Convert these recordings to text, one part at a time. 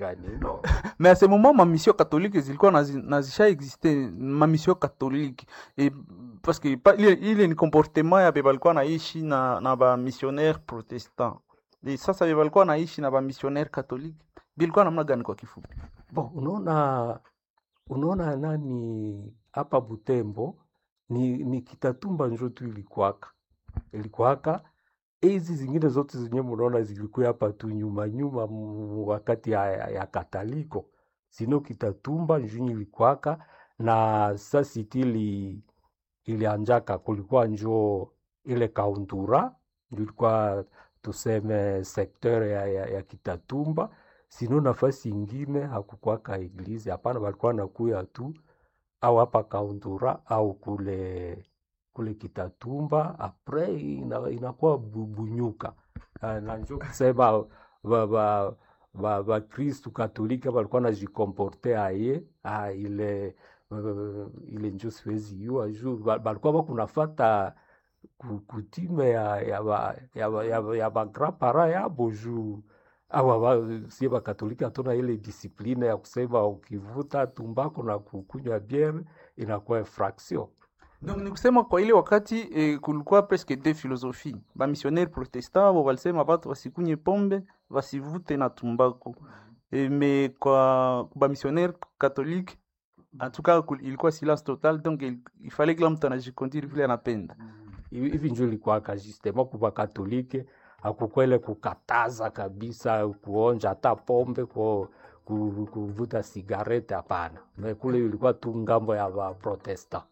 gani no. mais à ce moment ma mission catholique zilikuwa nazi- nazisha existe ma mission catholique et parce que pa- ile, ile ni comportement ya be balikuwa naishi na, na ba missionnaire protestant et sasa be balikuwa naishi na ba missionnaire catholique bilikuwa namna gani kwa kifupi Bon, unaona unaona nani hapa Butembo ni, ni Kitatumba njo tu ilikuwaka ilikuwaka hizi zingine zote zenye munaona zilikuwa hapa tu nyuma nyuma mu- wakati ya, ya, ya Kataliko sino Kitatumba njo ilikuwaka na sasiti ili ilianjaka kulikuwa njo ile kaundura ndio ilikuwa tuseme sekteur ya, ya, ya Kitatumba sino nafasi ingine hakukwaka eglize hapana, walikuwa nakuya tu au hapa Kaundura au kule kule Kitatumba apres ina, inakuwa bu- Bunyuka Ah, na njo kusema ba, ba, ba, ba Kristu Katolika walikuwa najikomporte aye ah, ile uh, ile njo siwezi yua juu ba- balikuwa bakunafata ku- kutime ya ya ba ya ba, ya, ba- ya ba grand para yabo juu awa ba, sie bakatolika hatuna ile disipline ya kusema ukivuta tumbako na kukunywa biere inakuwa infraction. donc ni kusema kwa ile wakati eh, kulikuwa presque deux philosophie ba missionnaire protestant bo walisema batu wasikunye pombe wasivute na tumbako eh, mais kwa ba missionnaire catholique en tout cas kul- ilikuwa silence total donc il, il fallait kila mtu anajikonduire vile anapenda Hivi hivi njo ilikuwaka justement kuba katolike hakukuwa ile kukataza kabisa kuonja hata pombe ku, ku, kuvuta sigarete hapana, Me kule ilikuwa tu ngambo ya ba protestant.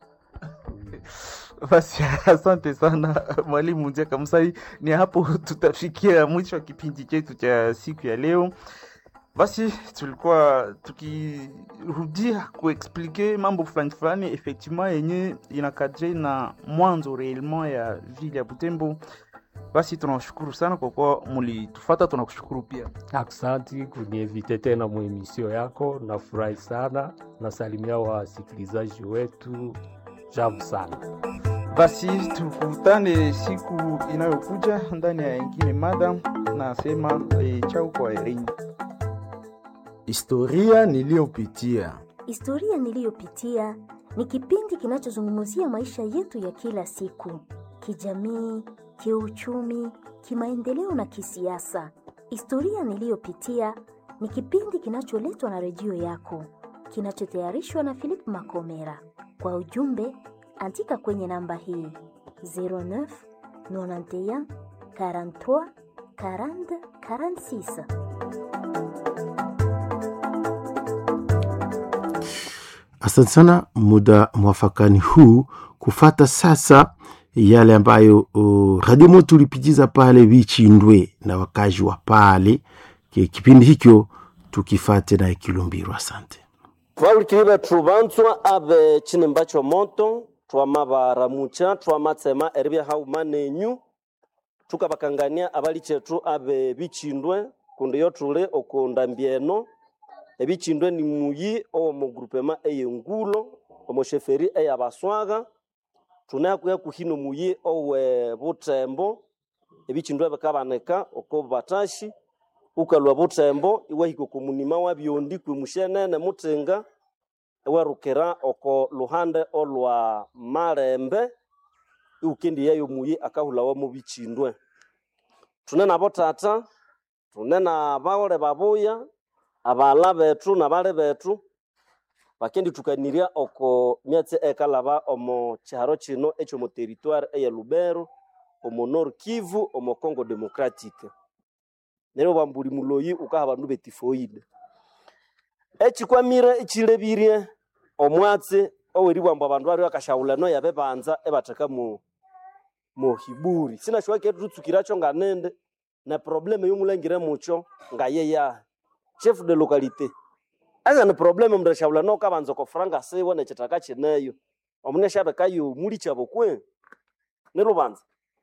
basi asante sana mwalimu Njeka Msai. Ni hapo tutafikia mwisho wa kipindi chetu cha siku ya leo. Basi tulikuwa tukirudia kuexplike mambo fulani fulani effectivement yenye inakadre na mwanzo reellement ya vile ya Butembo. Basi tunawashukuru sana kwa kuwa mulitufata, tunakushukuru pia. Aksanti kunievite tena muemisio yako, nafurahi sana. Nasalimia wasikilizaji wetu, javu sana. Basi tukutane siku inayokuja ndani ya ingine mada. Nasema eh, chau kwa Irini. Historia niliyopitia. Historia niliyopitia ni kipindi kinachozungumzia maisha yetu ya kila siku, kijamii, kiuchumi, kimaendeleo na kisiasa. Historia niliyopitia ni kipindi kinacholetwa na redio yako, kinachotayarishwa na Philip Makomera. Kwa ujumbe, andika kwenye namba hii 09 91 43 40 46. Asante sana, muda mwafakani huu kufata sasa yale ambayo uh, Radio Moto ulipitiza pale Vichindwe na wakazi wa pale. Ki- Kipindi hicho tukifate na Kilumbiro. Asante. twaulukilive truvanzwa ave chinimba chomoto twamavaramucha twamatsema erivya hauma nenyu tukavakangania avali chetu ave vichindwe kundi yo tuli okundambieno evichindwe ni muyi owomogrupema eyengulo omosheferi eyabaswaga tunakuya kuhino muyi owe butembo evichindwe vikabanika oko batashi ukalwa butembo iwahika oko munima wa byondi kwe mushenene mutinga ewerukira oko luhande olwa malembe iukendi yayo muyi akahulawa mu bichindwe tune nabo tata tune na baole babuya abala betu na bale betu bakendi tukanirya oko myatse ekalaba omo chiharo chino ekyo mu territoire eye Lubero omo Nord Kivu omo Congo Democratique neryo bambuli muloyi ukaha bandu betifoide echikwamire echilebirie omwatsi oweribwamba abandu bari bakashaulano yabe banza ebatheka mu mu hiburi sinashuwa ketu tutsukiracho nganende na probleme yomulangire mucho ngayeya chef de localité anga ni probleme mndu ashaulano kabanza kofranga siwe nechitaka chineyo omune shabekayo muli chabo kwe nilubanza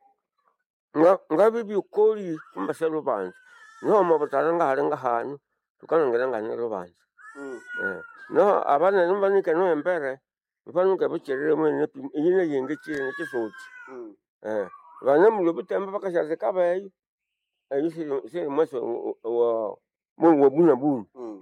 nga ngabe byukoli kumbase lubanza niho mabutala ngahali ngahanu tukanongera ngane lubanza eh no abana nimbanike no embere mfanuke bucherere mwene yine yenge chine chisoti eh bana mu butembe bakashaze kabayo ayi si si mweso wa mu wa buna bunu